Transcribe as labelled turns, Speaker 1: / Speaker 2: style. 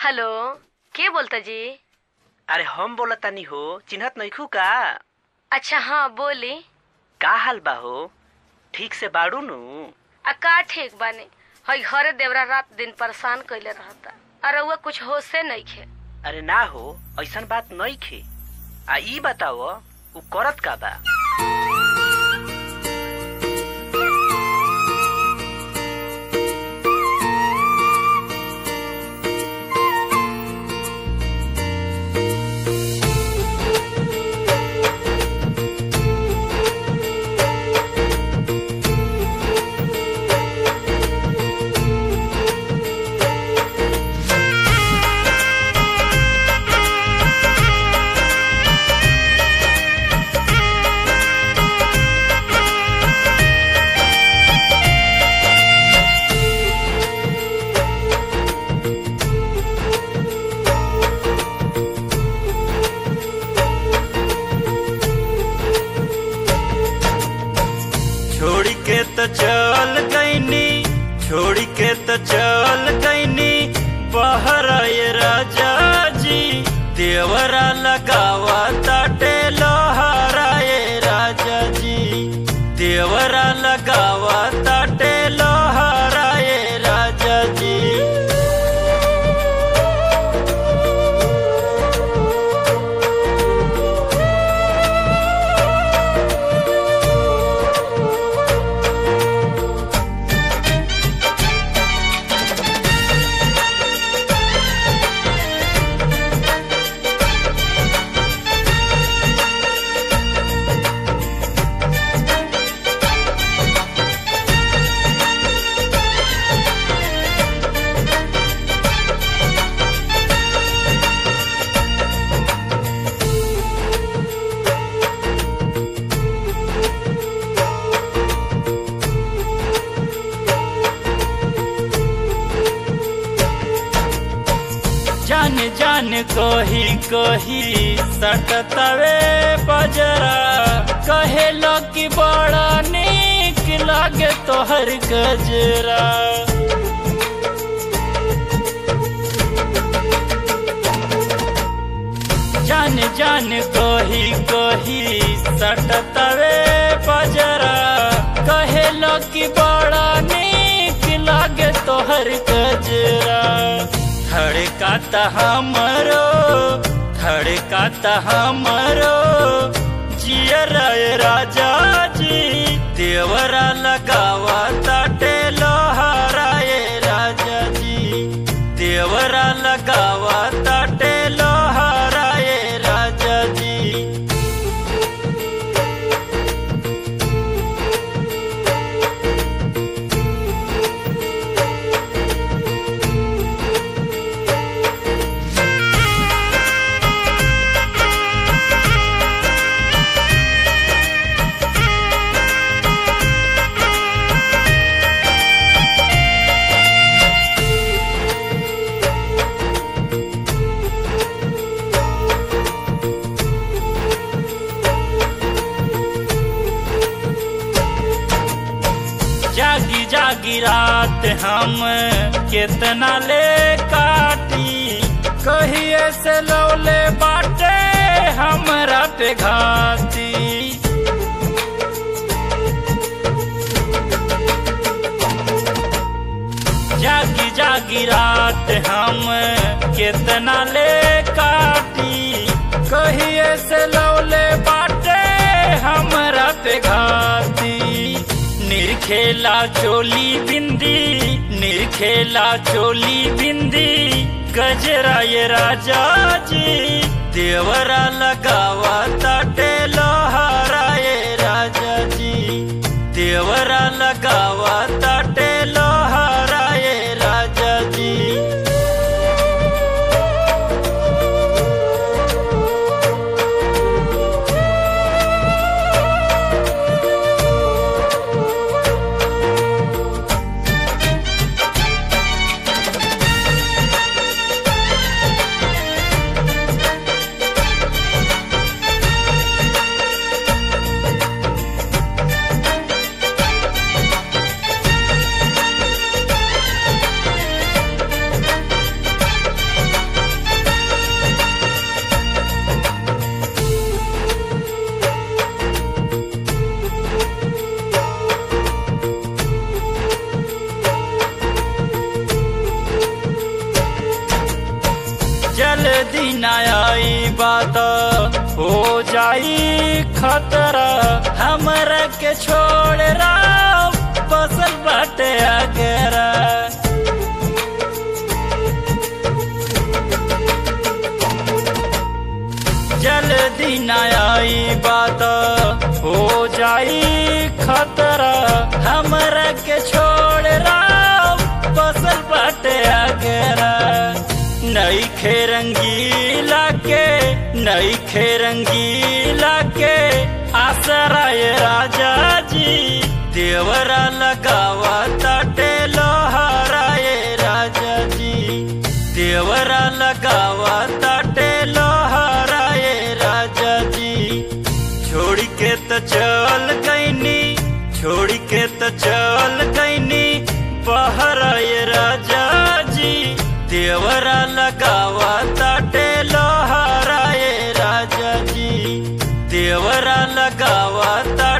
Speaker 1: hello के बोलता जी
Speaker 2: अरे हम बोलतानी हो चिन्हत नइखू का
Speaker 1: अच्छा हाँ बोली
Speaker 2: का हाल बा हो ठीक से बाड़ू नु
Speaker 1: आ का ठीक बानी हई घरे देवरा रात दिन परेशान कइले रहता अरे वो कुछ होशे नइखे
Speaker 2: अरे ना हो ऐसन बात नइखे आ ई बताओ उ करत का बा
Speaker 3: छोड़ के तो चल गईनी छोड़ के तो चल गईनी बहर ये राजा जी देवरा लगावा ताटे लोहारा ये राजा जी देवरा लगावा ताटे लोहारा ये राजा जी जान जान कही कही सटतवे बजरा कहे कि बड़ा नीक लागे तोहर गजरा जान जान कही कही सटतवे बजरा कहे कि बड़ा नीक लागे तोहर गजरा धड़काता हमरो धड़काता हमरो जियर राजा जी देवरा लगावा ताटे लोहारा ये राजा जी देवरा लगावा ताटे लोहारा ये राजा जी जागी जागी रात हम कितना ले काटी कहिए से लौले बाटे हमरा पे घाती जागी जागी रात हम कितना ले काटी कहिए से लौले बाटे हमरा पे घाती निरखेला चोली बिंदी निरखेला चोली बिंदी गजरा ये राजा जी देवरा लगावा ताटे लोहारा ये राजा जी देवरा लगावा ताटे लोहारा ये राजा जी जाई खतरा हमरा के छोड़ राव बसल बाटे अगरा जल्दी न आई बात हो जाई खतरा हमरा के छोड़ राव बसल बाटे अगरा नई खे रंगीला के नई खे रंगीला के आसराय राजा जी देवरा लगावा ताटे लोहाराय राजा जी देवरा लगावा ताटे लोहाराय राजा जी छोड़ के तो चल गईनी छोड़ के तो चल गईनी बहराय राजा जी देवरा लगावा ताटे लोहाराय राजा जी देवरा लगावा ता